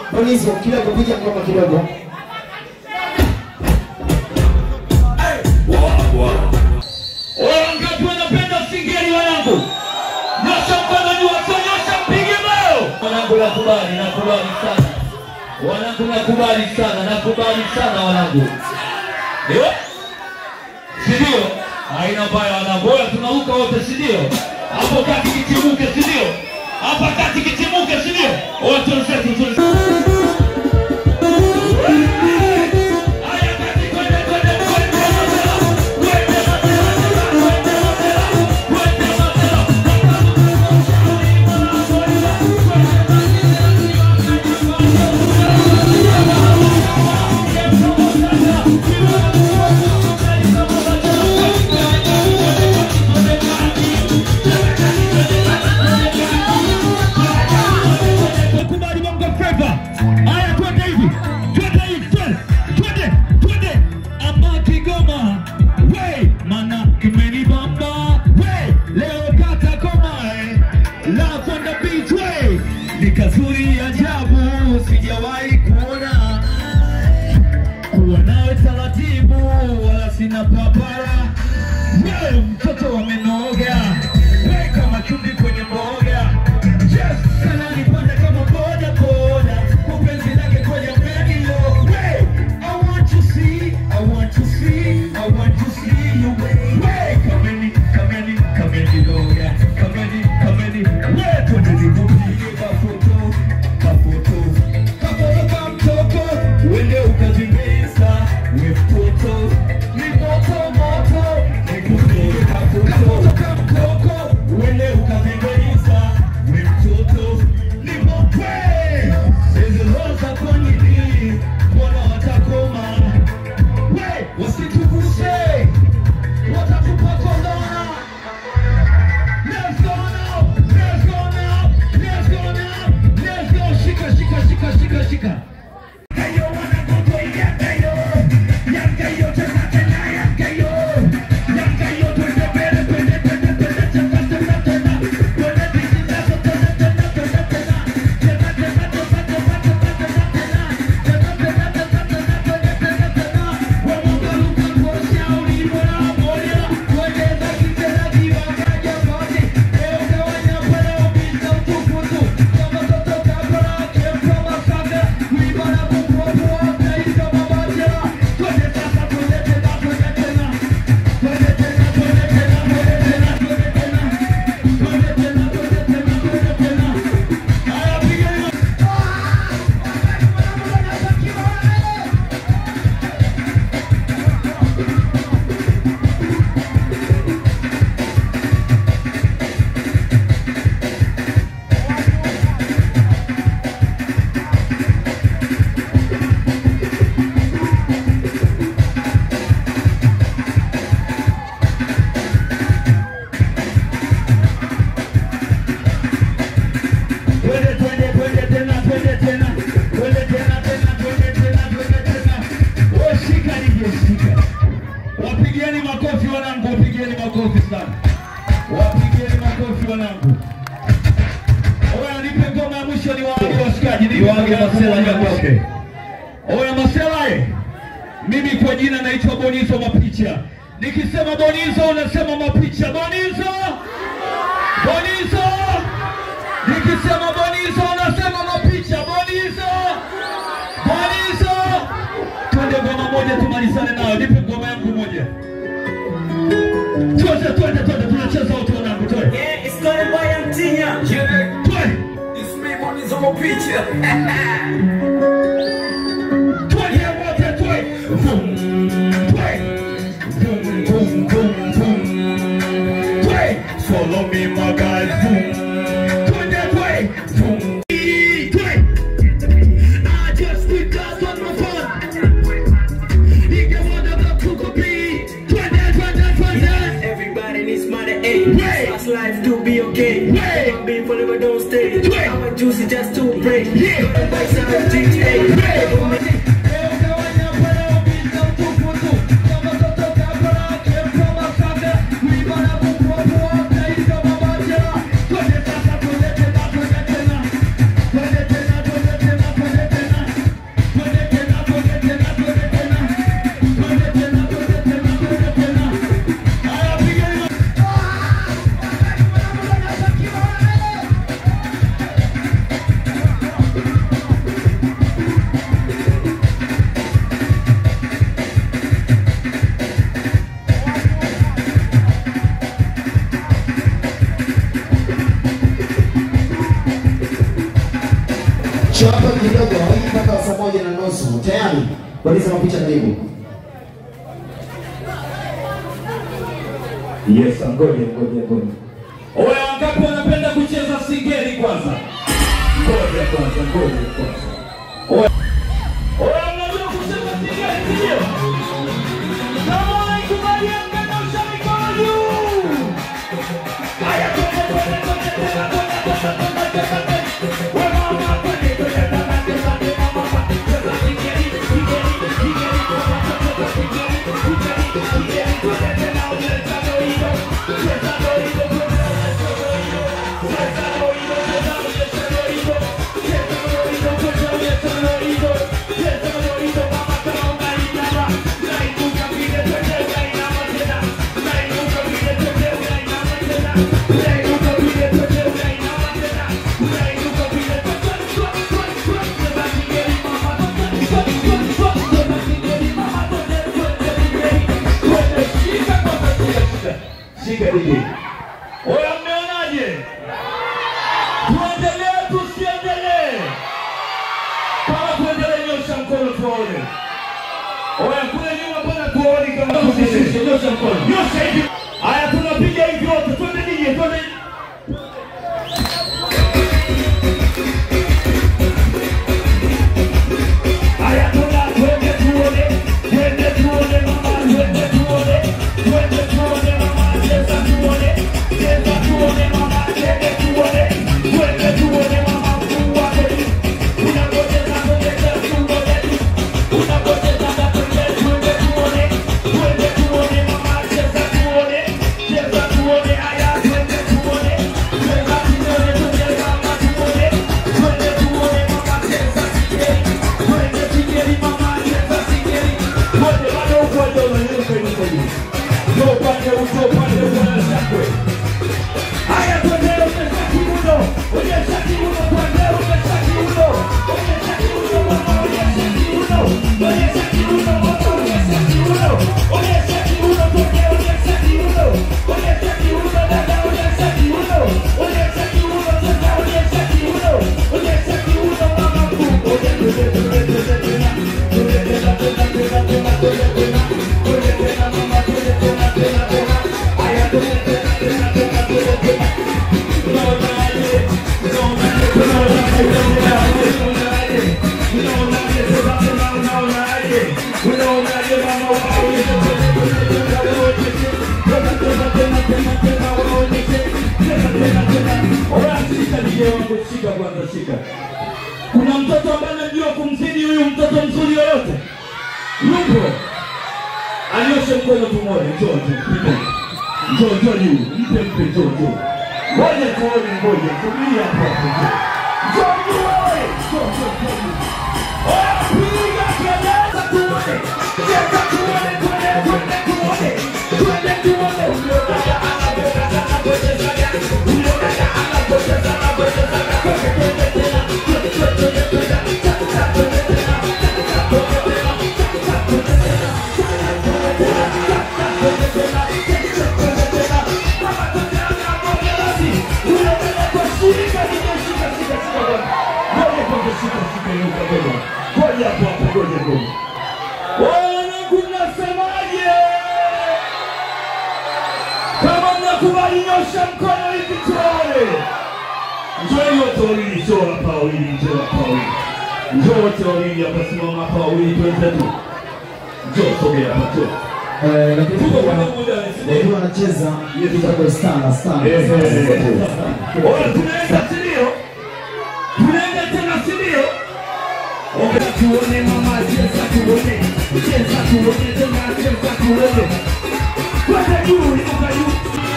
Polisi kidogo, piga ngoma kidogo. Wangapi wanapenda singeli wanangu? Nyosha mkono juu, nyosha mpige bao. Wanangu nakubali, nakubali sana. Wanangu nakubali sana, nakubali sana wanangu. Ndio? Si ndio? Haina mbaya wanangu. Bora tunaruka wote si ndio? Hapo kati kitimuke si ndio? Hapa kati kitimuke si ndio? Wote wenzetu tu. Haya kati kwende kwende kwende Mandela. Kwende Mandela. Kwende Mandela. Kwende Mandela. Kubali Bongo Flava. Haya twende hivi. Twende hivi. Twende. Twende. Twende. Ama Kigoma. We, mana kimenibamba. We, leo kata koma eh. Love on the beach we. Ni kazuri ajabu sijawahi kuona. Kuwa nawe taratibu wala sina papara. Wewe mtoto wamenoga. We kama chumvi kwenye mboga. Yes, sana nipande kama boda boda. Upenzi lake kwenye radio. Hey, I want to see, I want to see, I want to see you. Hey, kameni, kameni, kameni loga. Kameni, kameni. We, twende nikupige kafoto, kafoto. Kafoto kama mtoko. Uende ukazimisa, we mtoto. Ni moto moto. Nikupige kafoto. Kafoto kama mtoko. Uende ukazimisa, we mtoto. Ni moto. Hizi roho za kwa nini? Mbona watakoma? We, wasituguse. Watatupa kondona. Let's go now. Let's go now. Let's go now. Let's go. Shika, shika, shika, shika, shika. Kayo wanagogo yangayo. Yangayo tena tena yangayo. Yangayo twende mbele, twende, twende, twende, tena, tena, tena. Twende bizi nazo, tena, tena, tena, tena. Tena, tena, tena, tena, tena, tena, tena. Tena, tena, tena, tena, tena, tena, tena. Wamoga luka kosha ulibora moja. Wegeza kitena kiwakaja kote. Leo gawanya pale upita utukutu. Kama toto kabla kempa masaka. Ulibora kukuapu wakaisa mabajela. Twende sasa, twende tena, twende tena. Twende tena, twende tena, twende tena, twende tena. Twende tena, twende tena, twende tena. Haya, piga hiyo. Twende, twende, twende tena, twende tena. Twende tena, tena, twende tena, twende tena. Wewe shika nije shika. Wapigieni makofi wanangu, wapigieni makofi sana. Wapigieni makofi wanangu. Oya nipe ngoma ya mwisho ni waage washikaji, nipe Niwaage Masela ngoma ya mwisho. Nyagoke. Oya Masela eh. Mimi kwa jina naitwa Bonizo Mapicha. Nikisema Bonizo unasema Mapicha. Bonizo! Bonizo! Nikisema Bonizo unasema Mapicha. Bonizo! Bonizo! Twende ngoma moja tumalizane nayo. Nipe ngoma yangu moja. Twende twende twende tunacheza wote wanangu twende. Yeah, it's gonna buy them Tinya. Yeah, Twende. this me money is on my picture. Twende wote twende. Vum. Twende. Vum vum vum vum. Twende. Follow me my guys. Vum. Twende twende. Vum. Twende. I just think that's on my phone. Nigga wanna go to copy. Twende twende twende. Everybody needs money, eh? Right. Fast life to be okay. Right. I'm being forever, don't stay. Right. I'm a juicy just to pray. Yeah. Got the bikes out of GTA. Twende Chapa kidogo, hii mpaka saa moja na nusu. Tayari? Baliza mapicha karibu. Yes, ngoja ngoja ngoja. Oya, wangapi wanapenda kucheza singeli kwanza? Ngoja kwanza, ngoja kwanza. Oya, oya, mnajua kucheza singeli ndio? Kama unaikubali mkanyosha mikono juu. Haya, twende twende twende tena, twende twende twende twende. We mama, twende twende twende twende twende mama. Cheza singeli, singeli, singeli, mama, cheza singeli, singeli, singeli, twende tena, onyesha doido. Cheza doido, twende, onyesha doido. Cheza doido, cheza, onyesha doido. Cheza doido, twende, onyesha doido. Cheza doido, mama, kama unainama. Unainuka vile, twende, unainama tena. Unainuka vile, twende, unainama tena. Unainuka vile, twende, unainama tena. Unainuka vile, twende, twende, twende, twende. Cheza singeli, mama, twende, twende, twende, twende. Cheza singeli, mama, twende, twende, singeli. Twende, shika kwanza, shika, shika. Shika DJ. Oya, mmeonaje? Tuendelee tusiendelee? Kama tuendelee, nyosha mkono tuone. Oya, kule nyuma bwana, tuone kama tusiendelee. Nyosha mkono, nyosha hivi. Haya, tunapiga hivi wote, twende DJ, twende. Haya, tuna twende tuone, twende tuone mama, twende tuone, twende tuone mama, cheza tuone, cheza tuone mama, twende tuone, twende tuone mama, mkuu wake unapocheza twende tuone, unapocheza twende twende tuone, twende tuone mama, cheza tuone, cheza tuone, haya twende tuone, cheza tuone, twende mama tuone, twende tuone mama, cheza singeli, twende singeli mama, cheza singeli, twende bado upande unanyosha hivi hivi, ndio upande uso upande bwana shakwe. Haya twende onyesha kiuno, onyesha kiuno twende onyesha kiuno, onyesha kiuno mama, onyesha kiuno, onyesha kiuno mama, onyesha kiuno, onyesha kiuno twende onyesha kiuno, onyesha kiuno dada, onyesha kiuno, onyesha kiuno dada, onyesha kiuno, onyesha kiuno mama, twende twende twende twende tena, twende tena tena tena tena twende tena, twende tena mama, twende tena tena tena, haya twende tena tena tena twende tena. Kuna mtoto ambaye anajua kumzidi huyu mtoto mzuri yoyote? Yupo? Anyoshe mkono tumoja, njoo njoo, piga. Njoo njoo juu, mpe mpe, njoo njoo. Ngoja tuone, ngoja subiri hapo hapo. njoo. Njoo juu wewe, njoo njoo njoo juu. Oya, piga kelele tuone, cheza tuone, twende twende tuone, twende tuone. Huyo dada anapenda anapoteza gani? Huyo dada anapoteza anapoteza gani? Twende twende tena, twende twende twende tena, tata twende tena, tata twende tena, tata twende tena, tata twende tena, tata twende tena, tata twende tena. Mama twende anaponya basi. Huyo dada kwa shika, shika, shika, shika, shika bwana. Ngoja kwanza shika, shika hiyo kabla. Ngoja hapo hapo, ngoja ngoja. Wanangu mnasemaje? Kama mnakubali nyosha mkono hivi tuone. Njoo wote wawili, njoo hapa wawili, njoo hapa wawili. Njoo wote wawili hapa, simama hapa wawili, twende tu. Njoo sogea hapa, njoo. Eh, lakini Tuko pia kwenye muda wa wakiwa wanacheza kidogo stana stana. Eh, eh, eh. Oya, tunaenda sindio? Tunaenda tena sindio? Okay, tuone mama, cheza tuone, cheza tuone tena, cheza tuone. Kwenda juu, inuka juu.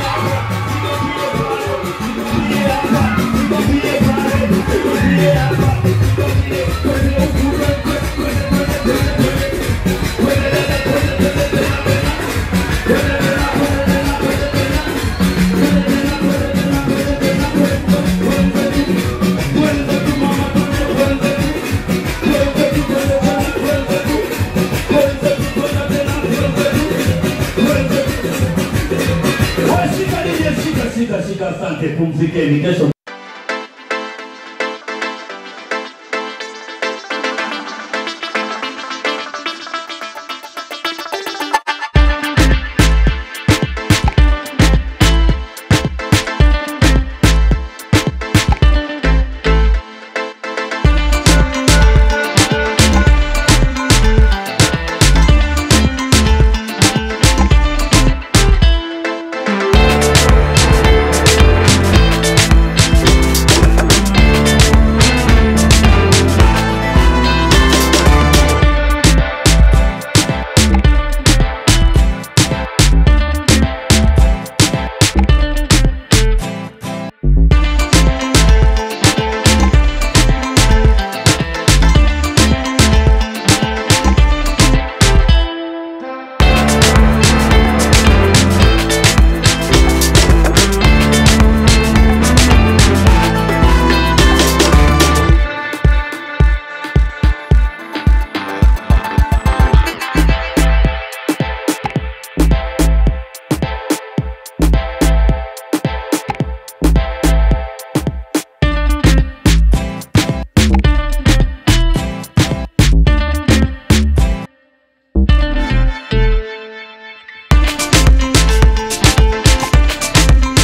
Pie hapa, pie pale, pie hapa, pie, kwende huku, kwende, kwende, kwende, kwende, kwende. Kwende tena, kwende, kwende tena, tena. Kwende tena, kwende tena, kwende tena. Kwende tena, kwende tena, kwende tena, kwende, kwende, kwende tu. Kwende tu, mama, kwende, kwende tu. Kwende tu, kwende tena, kwende tu. Kwende tu, kwende tena, kwende tu. Kwende tu. Wewe shika DJ, shika, shika, shika, asante, pumzika.